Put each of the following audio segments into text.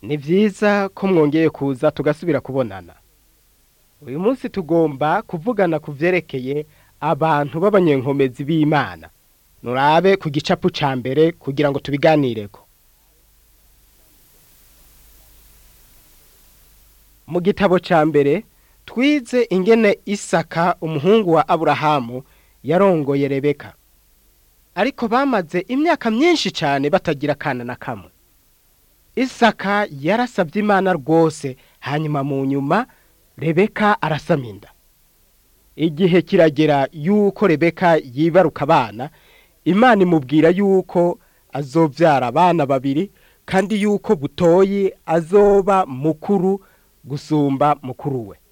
ni byiza ko mwongeye kuza tugasubira kubonana uyu munsi tugomba kuvugana ku byerekeye abantu b'abanyenkomezi b'imana nurabe ku gicapu ca mbere kugira ngo tubiganireko mu gitabo ca mbere twize ingene isaka umuhungu wa aburahamu yarongoye rebeka ariko bamaze imyaka myinshi cyane batagira akana na kamwe isaka yarasabye imana rwose hanyuma mu nyuma rebeka arasama inda igihe kiragera yuko rebeka yibaruka abana imana imubwira yuko azobyara abana babiri kandi yuko butoyi azoba mukuru gusumba mukuru we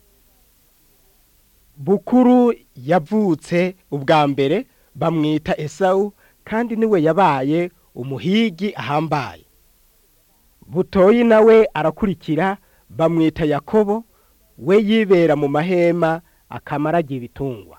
bukuru yavutse ubwa mbere bamwita esawu kandi niwe yabaye umuhigi ahambaye butoyi nawe arakurikira bamwita yakobo we yibera mu mahema akamaragira ibitungwa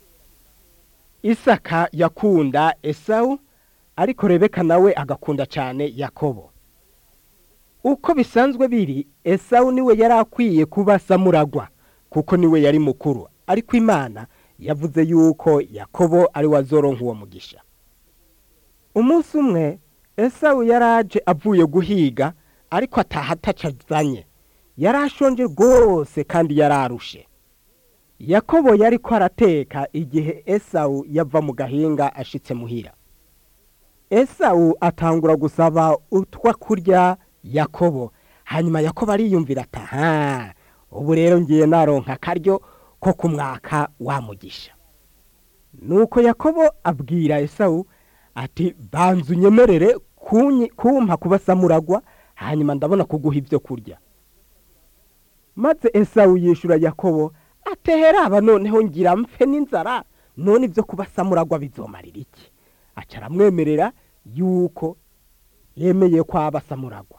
isaka yakunda esawu ariko rebeka nawe agakunda cyane yakobo uko bisanzwe biri esawu niwe yari akwiye kuba samuragwa kuko niwe yari mukuru ariko imana yavuze yuko yakobo ari we azoronka uwo mugisha umunsi umwe esawu yaraje avuye guhiga ariko ataha atacazanye yari ashonje rwose kandi yararushe yakobo yari ko arateka igihe esawu yava mu gahinga ashitse muhira esawu atangura gusaba utwa kurya yakobo hanyuma yakobo ariyumvira ati aha ubu rero ngiye naronka akaryo ko kumwaka wamugisha nuko yakobo abwira esawu ati banza unyemerere kumpa kuba samuragwa hanyuma ndabona kuguha ibyo kurya maze esawu yishura yakobo atehera aba noneho ngira mpfe n'inzara none ibyo kuba samuragwa bizomarira iki aca aramwemerera yuko yemeye ko aba samuragwa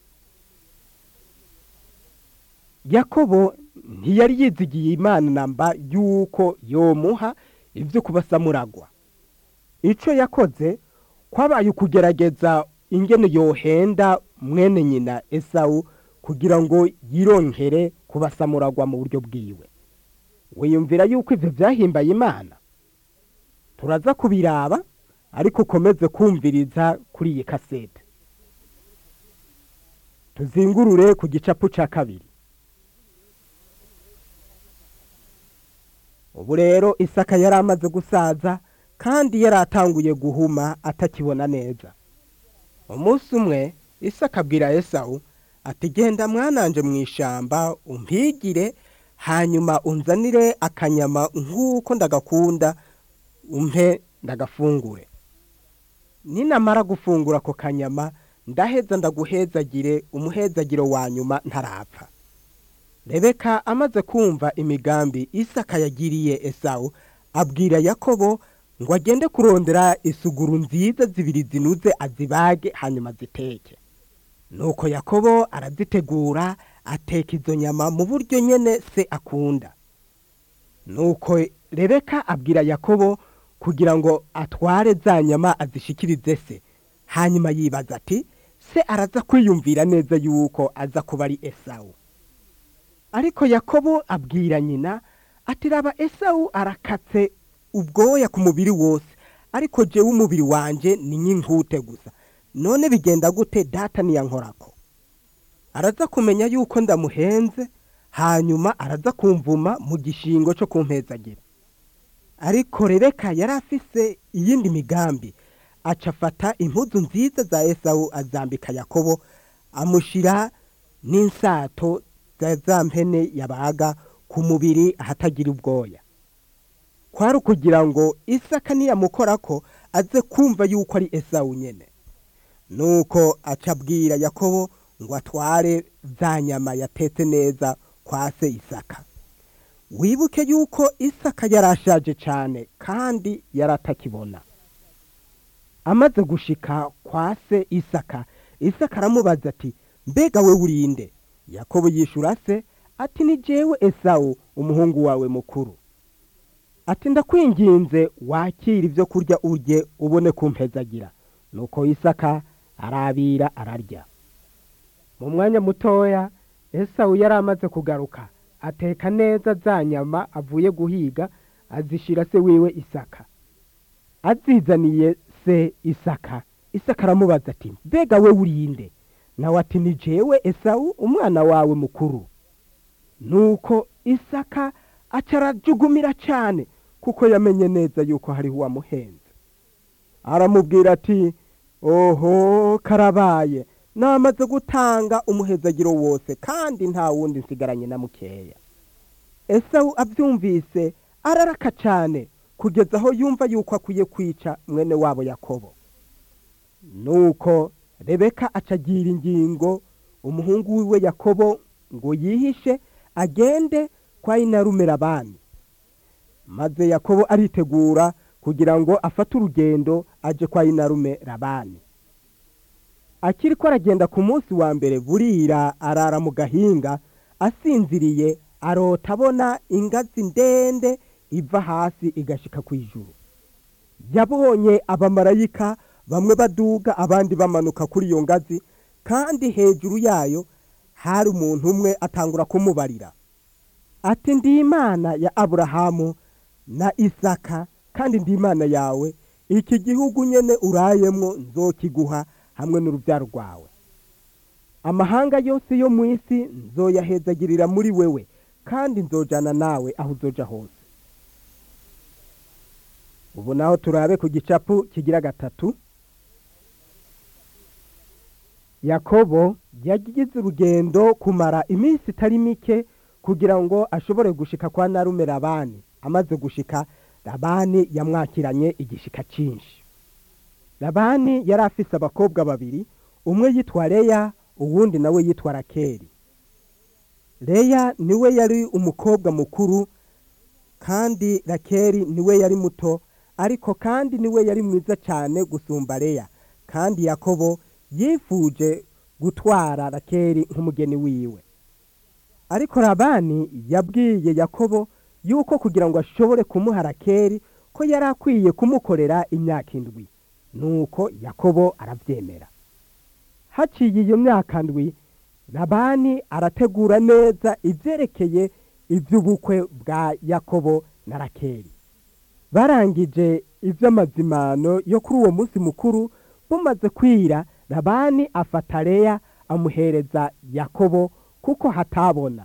yakobo ntiyari yizigiye imana namba yuko yomuha ibyo kuba samuragwa icyo yakoze kwabaye ukugerageza ingene yohenda mwene nyina esawu kugira ngo yironkere kuba samuragwa mu buryo bwiwe wiyumvira yuko ibyo byahimbaye imana turaza kubiraba ariko ukomeze kumviriza kuri iyi kasete tuzingurure ku gicapu cya kabiri ubu rero isaka yari amaze gusaza kandi yari atanguye guhuma atakibona neza umunsi umwe isaka abwira esawu ati genda mwananje mu ishyamba umpigire hanyuma unzanire akanyama nk'uko ndagakunda umpe ndagafungure ninamara gufungura ako kanyama ndaheza ndaguhezagire umuhezagiro wa nyuma ntarapfa rebeka amaze kumva imigambi isaka yagiriye esawu abwira yakobo ngo agende kurondera isuguru nziza zibiri zinuze azibage hanyuma ziteke nuko yakobo arazitegura ateka izo nyama mu buryo nyine se akunda nuko rebeka abwira yakobo kugira ngo atware za nyama azishikirize se hanyuma yibaza ati se araza kwiyumvira neza yuko aza kuba ari esawu ariko yakobo abwira nyina ati raba esawu arakatse ubwoya ku mubiri wose ariko jewe umubiri wanje ni nk'inkute gusa none bigenda gute data niyankorako araza kumenya yuko ndamuhenze hanyuma araza kumvuma mu gishingo cyo kumpezagira ariko rebeka yari afise iyindi migambi aca afata impuzu nziza za esawu azambika yakobo amushyira n'insato za za mpene yabaga ku mubiri ahatagira ubwoya kwari ukugira ngo isaka niyamukora ko aze kumva yuko ari esawu nyine nuko aca abwira yakobo ngo atware za nyama yatetse neza kwa se isaka wibuke yuko isaka yari ashaje cyane kandi yari atakibona amaze gushika kwa se isaka isaka aramubaza ati mbega we urinde yakobo yishura se ati ni jewe esawu umuhungu wawe mukuru ati ndakwinginze wakira ibyo kurya urye ubone kumpezagira nuko isaka arabira ararya mu mwanya mutoya esawu yari amaze kugaruka ateka neza za nyama avuye guhiga azishira se wiwe isaka azizaniye se isaka isaka aramubaza ati mbega we urinde nawe ati ni jewe esawu umwana wawe mukuru nuko isaka aca arajugumira cyane kuko yamenye neza yuko hariho uwamuhenze aramubwira ati oho karabaye namaze gutanga umuhezagiro wose kandi nta wundi nsigaranye na mukeya esawu abyumvise araraka cyane kugeza aho yumva yuko akwiye kwica mwene wabo yakobo nuko rebeka acagira ingingo umuhungu wiwe yakobo ngo yihishe agende kwa inarume labani maze yakobo aritegura kugira ngo afate urugendo aje kwa inarume labani akiri ko aragenda ku munsi wa mbere burira arara mu gahinga asinziriye arota abona ingazi ndende iva hasi igashika ku ijuru yabonye abamarayika bamwe baduga abandi bamanuka kuri iyo ngazi kandi hejuru yayo hari umuntu umwe atangura kumubarira ati ndi imana ya aburahamu na isaka kandi ndi imana yawe iki gihugu nyene urayemwo nzokiguha hamwe n'urubyaro rwawe amahanga yose yo mu isi nzoyahezagirira muri wewe kandi nzojana nawe aho uzoja hose ubu naho turabe ku gicapu kigira gatatu yakobo yagize urugendo kumara iminsi itari mike kugira ngo ashobore gushika kwa narume labani amaze gushika labani yamwakiranye igishika cyinshi labani yari afise abakobwa babiri umwe yitwa leya uwundi nawe yitwa rakeri leya niwe yari umukobwa mukuru kandi rakeri niwe yari muto ariko kandi niwe yari mwiza cyane gusumba leya kandi yakobo yifuje gutwara rakeri nk'umugeni wiwe ariko labani yabwiye yakobo yuko kugira ngo ashobore kumuha rakeri ko yari akwiye kumukorera imyaka indwi nuko yakobo arabyemera haciye iyo myaka ndwi labani arategura neza ibyerekeye iby'ubukwe bwa yakobo na rakeri barangije iby'amazimano yo kuri uwo munsi mukuru bumaze kwira labani afata leya amuhereza yakobo kuko hatabona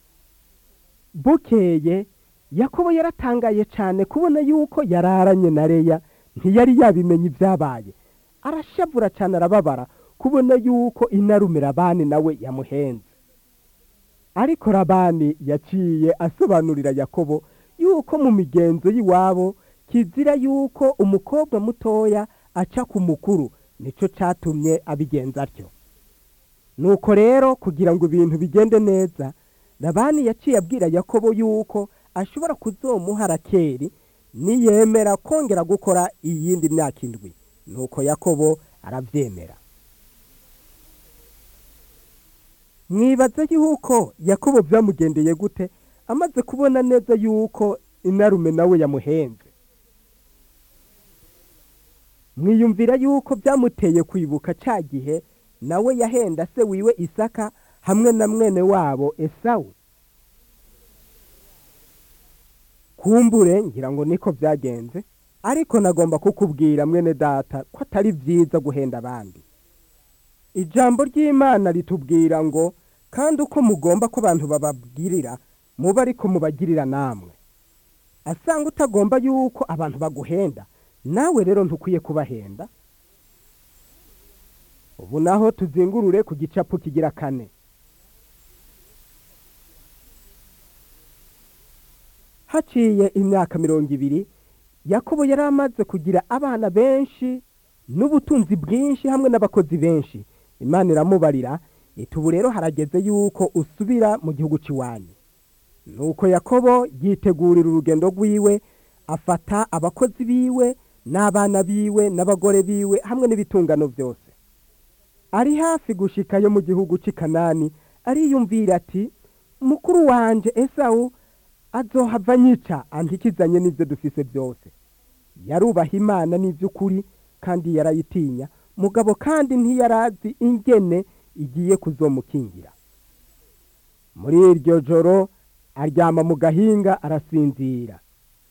bukeye yakobo yaratangaye cyane kubona yuko yararanye na leya ntiyari yabimenye ibyabaye arashavura cyane arababara kubona yuko inarume labani nawe yamuhenze ariko labani yaciye asobanurira yakobo yuko mu migenzo y'iwabo kizira yuko umukobwa mutoya aca ku mukuru nicyo cyatumye abigenza atyo nuko rero kugira ngo ibintu bigende neza labani yaciye abwira yakobo yuko ashobora kuzomuha rakeri niyemera kongera gukora iyindi myaka indwi nuko yakobo arabyemera mwibaze yuko yakobo byamugendeye gute amaze kubona neza yuko inarume nawe yamuhenze mwiyumvira yuko byamuteye kwibuka cya gihe nawe yahenda se wiwe isaka hamwe na mwene wabo esawu kumbure ngira ngo niko byagenze ariko nagomba kukubwira mwene data ko atari byiza guhenda abandi ijambo ry'imana ritubwira ngo kandi uko mugomba ko abantu bababwirira muba ariko mubagirira namwe asanga utagomba yuko abantu baguhenda nawe rero ntukwiye kubahenda ubu naho tuzingurure ku gicapu kigira kane haciye imyaka mirongo ibiri yakobo yari amaze kugira abana benshi n'ubutunzi bwinshi hamwe n'abakozi benshi imana iramubarira ubu rero harageze yuko usubira mu gihugu cy'iwanyu nuko yakobo yitegurira urugendo rwiwe afata abakozi biwe n'abana biwe n'abagore biwe hamwe n'ibitungano byose ari hafi gushikayo mu gihugu cy'i kanani ariyumvira ati mukuru wanje esawu azohava nyica antikizanye n'ibyo dufise byose yarubaha imana n'iby'ukuri kandi yarayitinya mugabo kandi ntiyarazi ingene igiye kuzomukingira muri iryo joro aryama mu gahinga arasinzira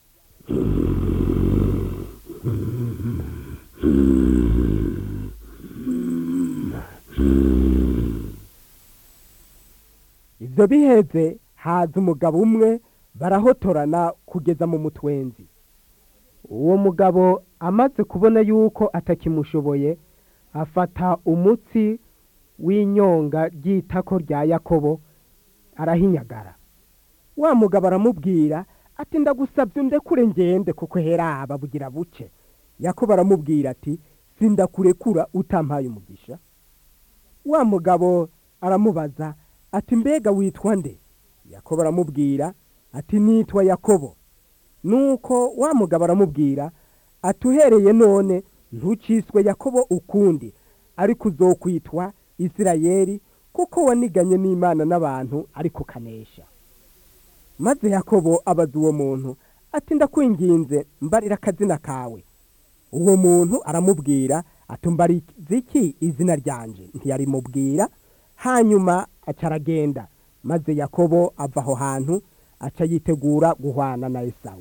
ibyo biheze haza umugabo umwe barahotorana kugeza mu mutwenzi uwo mugabo amaze kubona yuko atakimushoboye afata umutsi w'inyonga ry'itako rya yakobo arahinyagara wa mugabo aramubwira ati ndagusabye undekure ngende kuko heraba bugira buce yakobo aramubwira ati sindakurekura utampaye umugisha wa mugabo aramubaza ati mbega witwa nde yakobo aramubwira ati nitwa yakobo nuko wa mugabo aramubwira ati uhereye none ntuciswe yakobo ukundi ariko uzokwitwa isirayeli kuko waniganye n'imana n'abantu ariko ukanesha maze yakobo abaza uwo muntu ati ndakwinginze mbarira akazina kawe uwo muntu aramubwira ati mbariza iki izina ryanje ntiyarimubwira hanyuma aca aragenda maze yakobo ava aho hantu aca yitegura guhwana na esawu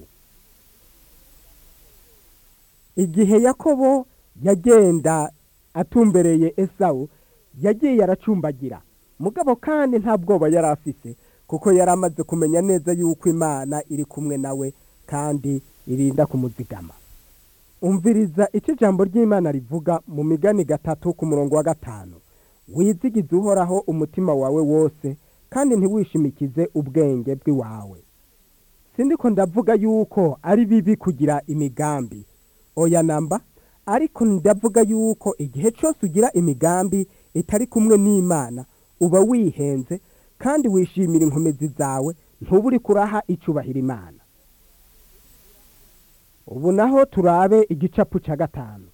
igihe yakobo yagenda atumbereye esawu yagiye aracumbagira mugabo kandi nta bwoba yari afise kuko yari amaze kumenya neza yuko imana iri kumwe nawe kandi irinda kumuzigama umviriza icyo ijambo ry'imana rivuga mu migani gatatu ku murongo wa gatanu wizigize uhoraho umutima wawe wose kandi ntiwishimikize ubwenge bw'iwawe sindiko ndavuga yuko ari bibi kugira imigambi oya namba ariko ndavuga yuko igihe cyose ugira imigambi itari kumwe n'imana uba wihenze kandi wishimira inkomezi zawe ntuburi kuraha icubahira imana ubu naho turabe igicapu cya gatanu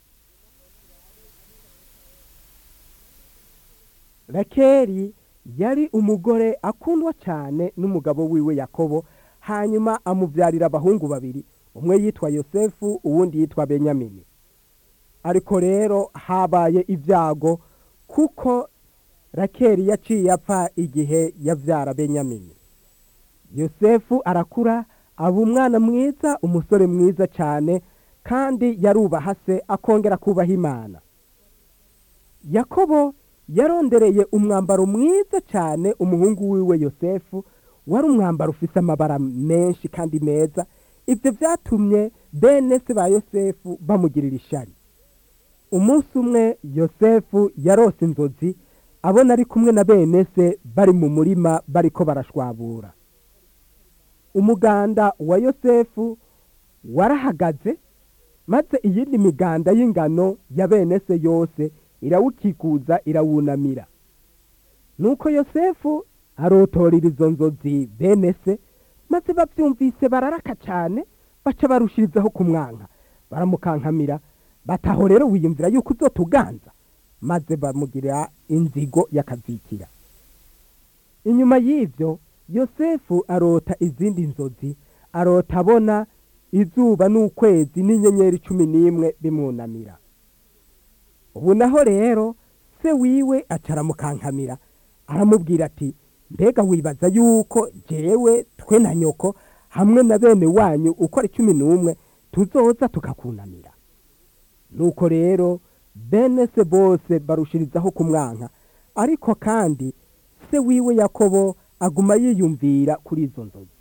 rakeri yari umugore akundwa cyane n'umugabo wiwe yakobo hanyuma amubyarira abahungu babiri umwe yitwa yosefu uwundi yitwa benyamini ariko rero habaye ibyago kuko rakeri yaciye apfa igihe yabyara benyamini yosefu arakura aba umwana mwiza umusore mwiza cyane kandi yarubaha se akongera kubaha imana yakobo yarondereye umwambaro mwiza cyane umuhungu wiwe yosefu wari umwambaro ufite amabara menshi kandi meza ibyo byatumye bene se ba yosefu bamugirira ishari umunsi umwe yosefu yarose inzozi abona ari kumwe na bene se bari mu murima bariko barashwabura umuganda wa yosefu warahagaze maze iyindi miganda y'ingano ya bene se yose irawukikuza irawunamira nuko yosefu arotorera izo nzozi bene se maze babyumvise bararaka cyane baca barushirizaho kumwanka baramukankamira bataho rero wiyumvira yuko uzotuganza maze bamugira inzigo y'akazikira inyuma y'ibyo yosefu arota izindi nzozi arota abona izuba n'ukwezi n'inyenyeri cumi n'imwe bimwunamira ubu naho rero se wiwe acaramukankamira aramubwira ati mbega wibaza yuko jewe twe na nyoko hamwe na bene wanyu uko ari cumi n'umwe tuzoza tukakunamira nuko rero bene se bose barushirizaho kumwanka ariko kandi se wiwe yakobo aguma yiyumvira kuri izo nzozi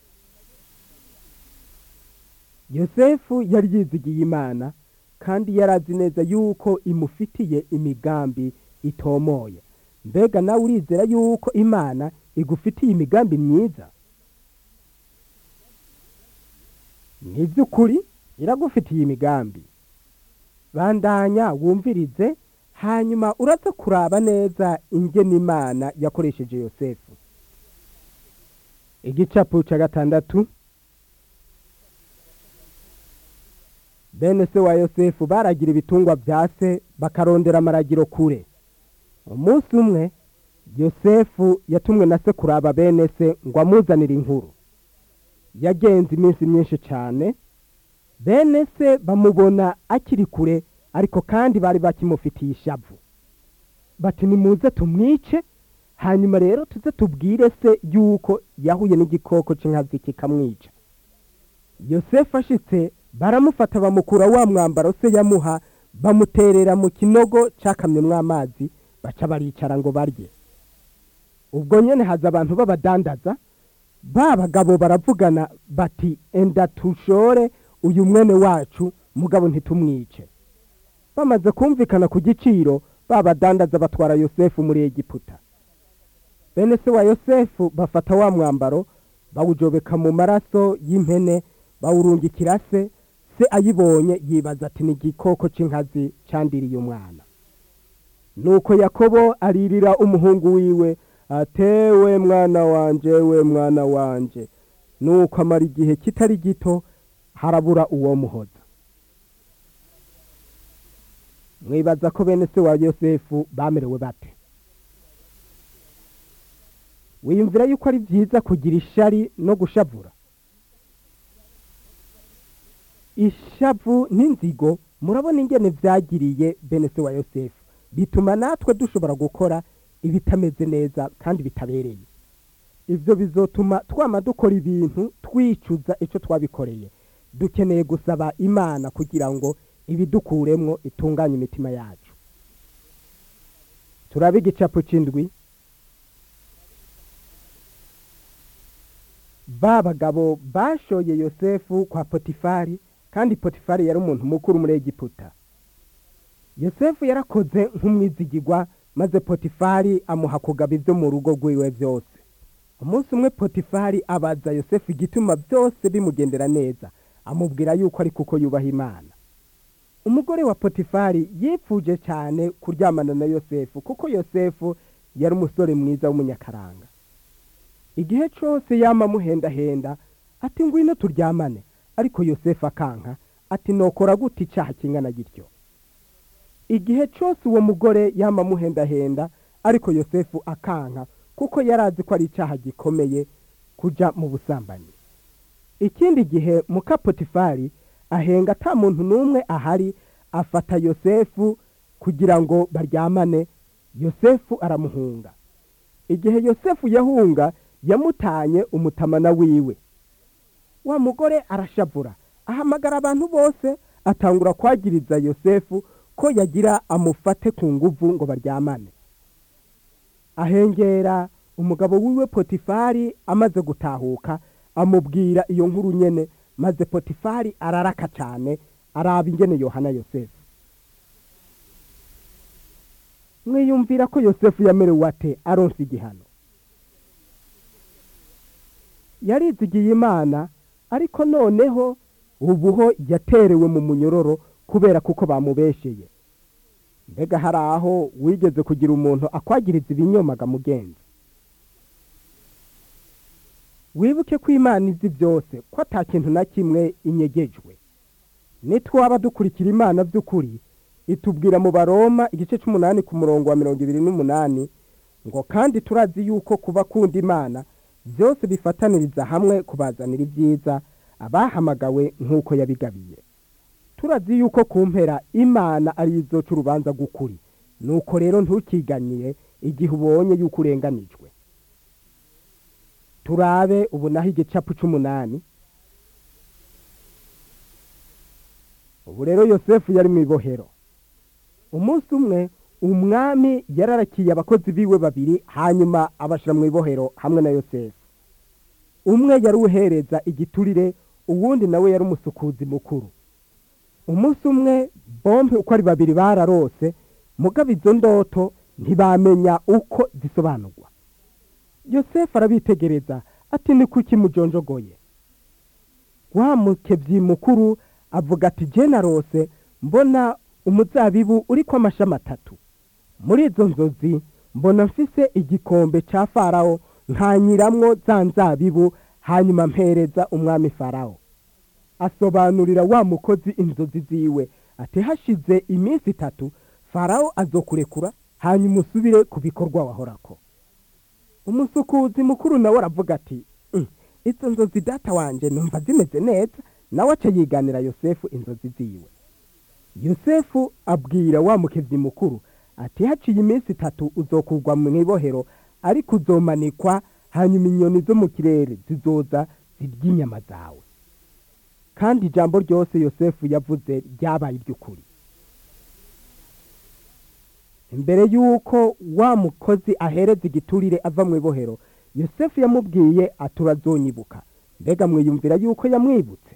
yosefu yari yizigiye imana kandi yari azi neza yuko imufitiye imigambi itomoye mbega nawe urizera yuko imana igufitiye imigambi myiza ni iby'ukuri iragufitiye imigambi bandanya wumvirize hanyuma uraza kuraba neza ingene imana yakoresheje yosefu igicapu cya gatandatu bene se wa yosefu baragira ibitungwa bya se bakarondera amaragiro kure umunsi umwe yosefu yatumwe na se kuraba bene se ngo amuzanire inkuru yagenze iminsi myinshi cyane bene se bamubona akiri kure ariko kandi bari bakimufitiye ishavu bati nimuze tumwice hanyuma rero tuze tubwire se yuko yahuye n'igikoko cy'inkazi kikamwica yosefu ashitse baramufata bamukura wa mwambaro se yamuha bamuterera mu kinogo cyakamyemo amazi baca baricara ngo barye ubwo nyine haza abantu b'abadandaza ba bagabo baravugana bati enda tushore uyu mwene wacu mugabo ntitumwice bamaze kumvikana ku giciro ba badandaza batwara yosefu muri egiputa bene se wa yosefu bafata wa mwambaro bawujobeka mu maraso y'impene bawurungikira se se ayibonye yibaza ati ni igikoko cy'inkazi cyandiriye umwana nuko yakobo aririra umuhungu wiwe atewe mwana wanje we mwana wanje nuko amara igihe kitari gito harabura uwo muhoza mwibaza ko bene se wa yosefu bamerewe bate wiyumvira yuko ari byiza kugira ishari no gushavura ishavu n'inzigo murabona ingene byagiriye bene se wa yosefu bituma natwe dushobora gukora ibitameze neza kandi bitabereye ibyo bizotuma twama dukora ibintu twicuza icyo twabikoreye dukeneye gusaba imana kugira ngo ibidukuremwo itunganye imitima yacu turabe igicapu cy'indwi ba bagabo bashoye yosefu kwa potifari kandi potifari yari umuntu mukuru muri egiputa yosefu yarakoze nk'umwizigirwa maze potifari amuha kugaba ibyo mu rugo rwiwe byose umunsi umwe potifari abaza yosefu igituma byose bimugendera neza amubwira yuko ari kuko yubaha imana umugore wa potifari yipfuje cyane kuryamana na yosefu kuko yosefu yari umusore mwiza w'umunyakaranga igihe cyose yama amuhendahenda ati ngwino turyamane ariko yosefu akanka ati nokora gute icyaha kingana gityo igihe cyose uwo mugore yama amuhendahenda ariko yosefu akanka kuko yari azi ko ari icyaha gikomeye kujya mu busambanyi ikindi gihe muka potifari ahenga ata muntu n'umwe ahari afata yosefu kugira ngo baryamane yosefu aramuhunga igihe yosefu yahunga yamutanye umutamana wiwe wa mugore arashavura ahamagara abantu bose atangura kwagiriza yosefu ko yagira amufate ku nguvu ngo baryamane ahengera umugabo wiwe potifari amaze gutahuka amubwira iyo nkuru nyene maze potifari araraka cyane araba ingene yohana yosefu mwiyumvira ko yosefu yamerewe ate aronse igihano yarizigiye imana ariko noneho ubuho yaterewe mu munyororo kubera kuko bamubesheye mbega hari aho wigeze kugira umuntu akwagiriza ibinyomaga mugenzi wibuke ko imana izi byose ko ata kintu na kimwe inyegejwe nitwaba dukurikira imana by'ukuri itubwira mu baroma igice cy'umunani ku murongo wa mirongo ibiri n'umunani ngo kandi turazi yuko kuba kunda imana byose bifataniriza hamwe kubazanira ibyiza abahamagawe nk'uko yabigabiye turazi yuko ku mpera imana ari izoca urubanza rw'ukuri nuko rero ntukiganyire igihe ubonye yuko urenganijwe turabe ubu naho igicapu cy'umunani ubu rero yosefu yari mu ibohero umunsi umwe umwami yararakiye abakozi biwe babiri hanyuma abashyira mu ibohero hamwe na yosefu umwe yari uhereza igiturire uwundi nawe yari umusukuzi mukuru umunsi umwe bombe uko ari babiri bararose mugabo izo ndoto ntibamenya uko zisobanurwa yosefu arabitegereza ati ni kuki mujonjogoye wa mukebyi mukuru avuga ati jenarose mbona umuzabibu uri ko amashami atatu muri izo nzozi mbona mfise igikombe cya farawo nkanyiramwo za nzabibu hanyuma mpereza umwami farawo asobanurira wa mukozi inzozi ziwe ati hashize iminsi itatu farawo azokurekura hanyuma usubire ku bikorwa wahorako umusukuzi mukuru nawe aravuga ati izo nzozi data wanjye numva zimeze neza nawe aca yiganira yosefu inzozi ziwe yosefu abwira wa mukebyi mukuru ati haciye iminsi itatu uzokugwa mu ibohero ariko uzomanikwa hanyuma inyoni zo mu kirere zizoza zirya inyama zawe kandi ijambo ryose yosefu yavuze ryabaye iry'ukuri imbere y'uko wa mukozi ahereza igiturire ava mu ibohero yosefu yamubwiye aturazonyibuka mbega mwiyumvira yuko yamwibutse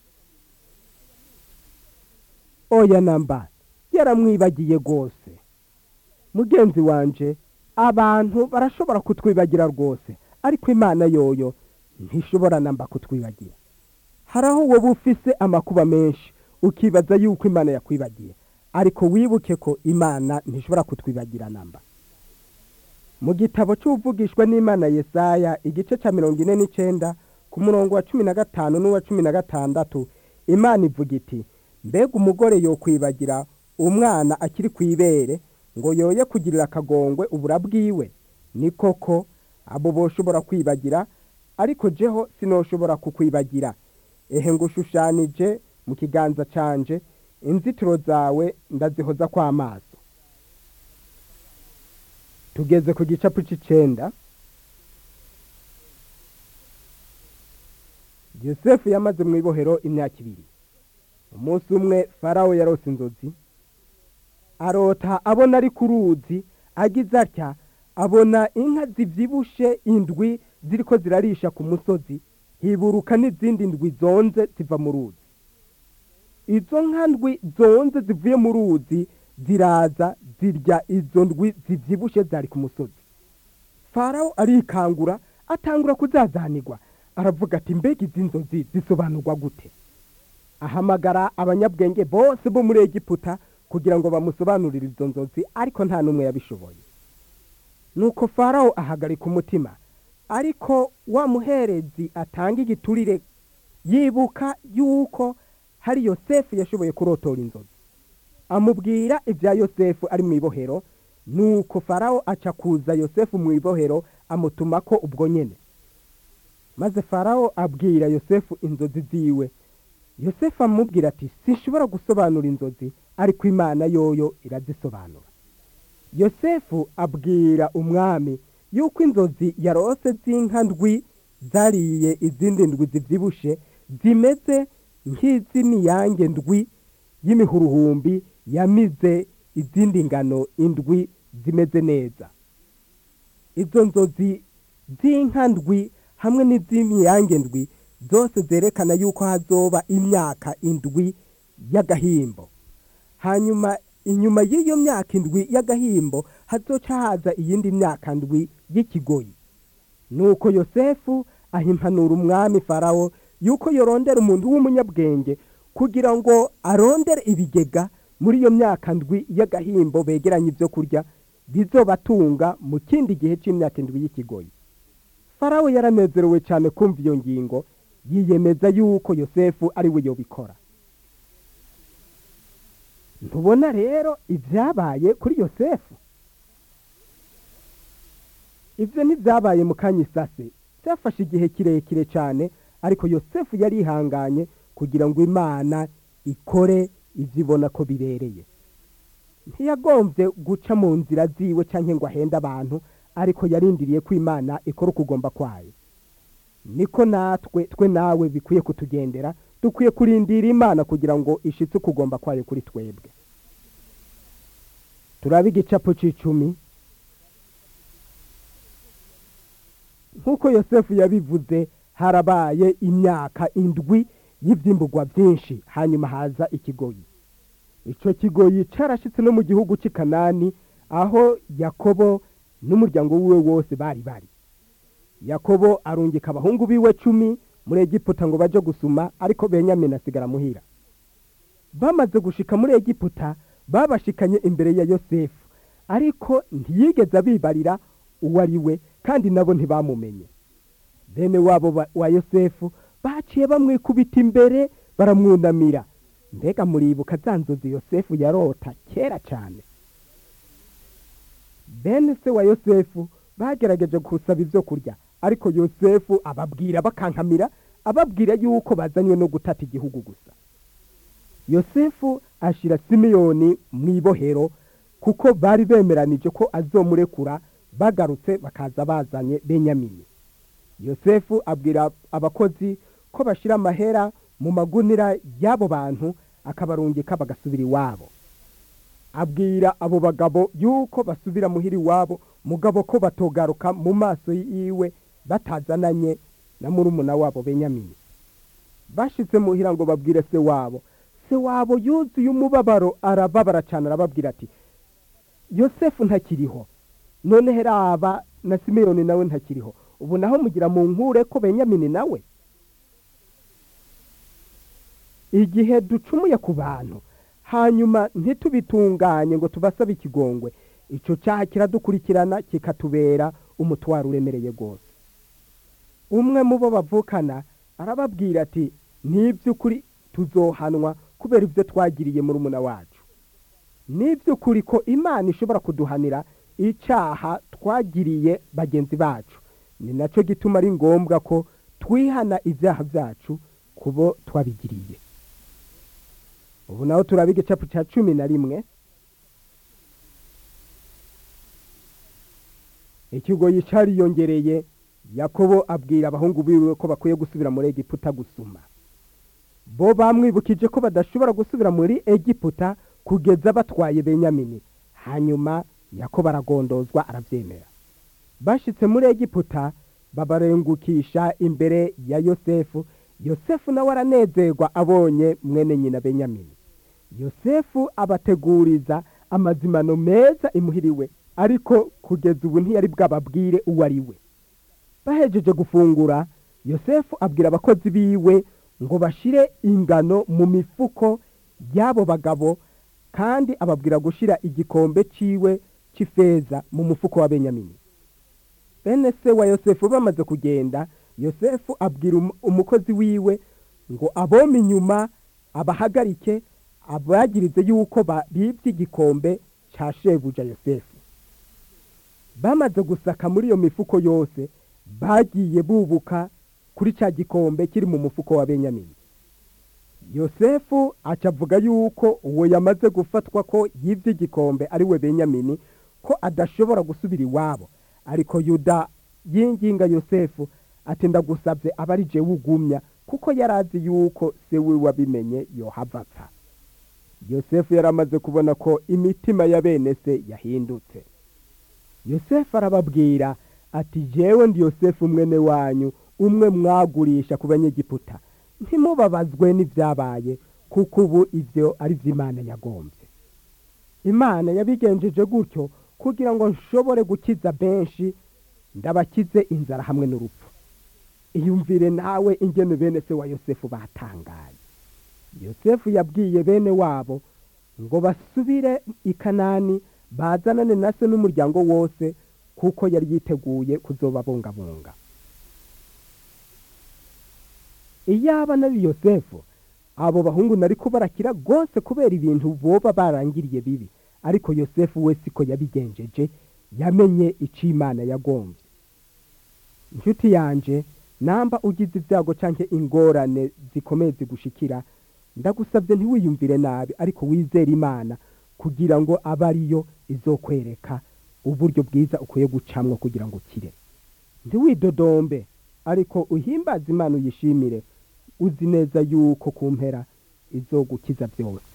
oya namba yaramwibagiye rwose mugenzi wanje abantu barashobora kutwibagira rwose ariko imana yoyo ntishobora namba kutwibagira hari aho wowe ufise amakuba menshi ukibaza yuko imana yakwibagiye ariko wibuke ko imana ntishobora kutwibagira namba mu gitabo cy'uvugishwa n'imana yesaya igice cya mirongo ine n'icyenda ku murongo wa cumi na gatanu n'uwa cumi na gatandatu imana ivuga iti mbega umugore yokwibagira umwana akiri ku ibere ngo yoye kugirira akagongwe ubura bwiwe ni koko abo boshobora kwibagira ariko jeho sinoshobora kukwibagira ehe ngo ushushanije mu kiganza canje inzitiro zawe ndazihoza kw'amaso tugeze ku gicapu c'icenda yosefu yamaze mu ibohero imyaka ibiri umunsi umwe farawo yarose inzozi arota abona ari ku ruzi agize atya abona inka zibyibushe indwi ziriko zirarisha ku musozi hiburuka n'izindi ndwi zonze ziva mu ruzi izo nka ndwi zonze zivuye mu ruzi ziraza zirya izo ndwi zibyibushe zari ku musozi farawo arikangura atangura kuzazanirwa aravuga ati mbega izi nzozi zisobanurwa gute ahamagara abanyabwenge bose bo muri egiputa kugira ngo bamusobanurire izo nzozi ariko nta n'umwe yabishoboye nuko farawo ahagarika umutima ariko wa muherezi atanga igiturire yibuka yuko hari yosefu yashoboye kurotora inzozi amubwira ibya yosefu ari mu ibohero nuko farawo aca kuza yosefu mu ibohero amutuma ko ubwo nyene maze farawo abwira yosefu inzozi ziwe yosefu amubwira ati sinshobora gusobanura inzozi ariko imana yoyo irazisobanura yosefu abwira umwami yuko inzozi yarose z'inka ndwi zariye izindi ndwi zibyibushe zimeze nk'iz'imiyange ndwi y'imihuruhumbi yamize izindi ngano indwi zimeze neza izo nzozi z'inka ndwi hamwe n'iz'imiyange ndwi zose zerekana yuko hazoba imyaka indwi y'agahimbo hanyuma inyuma y'iyo myaka indwi y'agahimbo hazoca haza iyindi myaka ndwi y'ikigoyi nuko yosefu ahimpanura umwami farawo yuko yorondera umuntu w'umunyabwenge kugira ngo arondere ibigega muri iyo myaka ndwi y'agahimbo begeranye ibyo kurya bizobatunga mu kindi gihe cy'imyaka indwi y'ikigoyi farawo yaranezerewe cyane kumva iyo ngingo yiyemeza yuko yosefu ari we yobikora ntubona rero ibyabaye kuri yosefu ibyo ntibyabaye mu kanya isase byafashe igihe kirekire cyane ariko yosefu yari ihanganye kugira ngo imana ikore ibyo ibona ko birereye ntiyagombye guca mu nzira ziwe cyangwa ngo ahende abantu ariko yarindiriye ko imana ikora ukugomba kwayo niko natwe twe nawe bikwiye kutugendera dukwiye kurindira imana kugira ngo ishitse ukugomba kwayo kuri twebwe turabe igicapu cy'icumi nk'uko yosefu yabivuze harabaye imyaka indwi y'ibyimburwa byinshi hanyuma haza ikigoyi icyo kigoyi cyarashyitse no mu gihugu cy'i kanani aho yakobo n'umuryango wiwe wose bari bari yakobo arungika abahungu biwe cumi muri egiputa ngo bajye gusuma ariko benyamini asigara muhira bamaze gushika muri egiputa babashikanye imbere ya yosefu ariko ntiyigeze abibarira uwo ari we kandi nabo ntibamumenye bene wabo wa yosefu baciye bamwikubita imbere baramwunamira mbega muribuka za nzozi yosefu yarota kera cyane bene se wa yosefu bagerageje gusaba ibyo kurya ariko yosefu ababwira bakankamira ababwira yuko bazanywe no gutata igihugu gusa yosefu ashyira simiyoni mu ibohero kuko bari bemeranije ko azomurekura bagarutse bakaza bazanye benyamini yosefu abwira abakozi ko bashyira amahera mu magunira y'abo bantu akabarungika bagasubira iwabo abwira abo bagabo yuko basubira muhira iwabo mugabo ko batogaruka mu maso yiwe batazananye na murumuna wabo benyamini bashyitse muhira ngo babwire se wabo se wabo yuzuye umubabaro arababara cyane arababwira ati yosefu ntakiriho none heraba na simeyoni nawe ntakiriho ubu naho mugira mu nkure ko benyamini nawe igihe ducumuye ku bantu hanyuma ntitubitunganye ngo tubasabe ikigongwe icyo cyaha kiradukurikirana kikatubera umutwaro uremereye rwose umwe mu bo bavukana arababwira ati n'iby'ukuri tuzohanwa kubera ibyo twagiriye muri umuna wacu n'iby'ukuri ko imana ishobora kuduhanira icyaha twagiriye bagenzi bacu ni nacyo gituma ari ngombwa ko twihana ibyaha byacu kubo twabigiriye ubu naho turaba igicapu cya cumi na rimwe ikigo yicariyongereye yakobo abwira abahungu biwe ko bakwiye gusubira muri egiputa gusuma bo bamwibukije ko badashobora gusubira muri egiputa kugeza batwaye benyamini hanyuma yakobo aragondozwa arabyemera bashyitse muri egiputa babarengukisha imbere ya yosefu yosefu nawe aranezerwa abonye mwene nyina benyamini yosefu abateguriza amazimano meza imuhiriwe ariko kugeza ubu ntiyari bwababwire uwo ari we bahejeje gufungura yosefu abwira abakozi biwe ngo bashyire ingano mu mifuko y'abo bagabo kandi ababwira gushyira igikombe cyiwe cy'ifeza mu mufuko wa benyamini bene se wa yosefu bamaze kugenda yosefu abwira umukozi wiwe ngo abome inyuma abahagarike abagirize yuko bibye igikombe cya shebuja yosefu bamaze gusaka muri iyo mifuko yose bagiye bubuka kuri cya gikombe kiri mu mufuko wa benyamini yosefu acavuga yuko uwo yamaze gufatwa ko yibye igikombe ari we benyamini ko adashobora gusubira iwabo ariko yuda yinginga yosefu ati ndagusabye aba ari jewe ugumya kuko yari azi yuko se we wabimenye yohava apfa yosefu yari amaze kubona ko imitima ya bene se yahindutse yosefu arababwira ati jewe ndi yosefu mwene wanyu umwe mwagurisha ku banyegiputa ntimubabazwe n'ibyabaye kuko ubu ibyo ari by'imana yagombye imana yabigenjeje gutyo kugira ngo nshobore gukiza benshi ndabakize inzara hamwe n'urupfu iyumvire nawe ingene bene se wa yosefu batangaye yosefu yabwiye bene wabo ngo basubire i kanani bazanane na se n'umuryango wose kuko yari yiteguye kuzobabungabunga iyaba nari yosefu abo bahungu nari kubarakira rwose kubera ibintu boba barangiriye bibi ariko yosefu we siko yabigenjeje yamenye icyo imana yagombye inshuti yanjye namba ugize ibyago cyangwa ingorane zikomeye zigushikira ndagusabye ntiwiyumvire nabi ariko wizere imana kugira ngo abe ariyo izokwereka uburyo bwiza ukwiye gucamwo kugira ngo ukire ntiwidodombe ariko uhimbaze imana uyishimire uzi neza yuko ku mpera izogukiza byose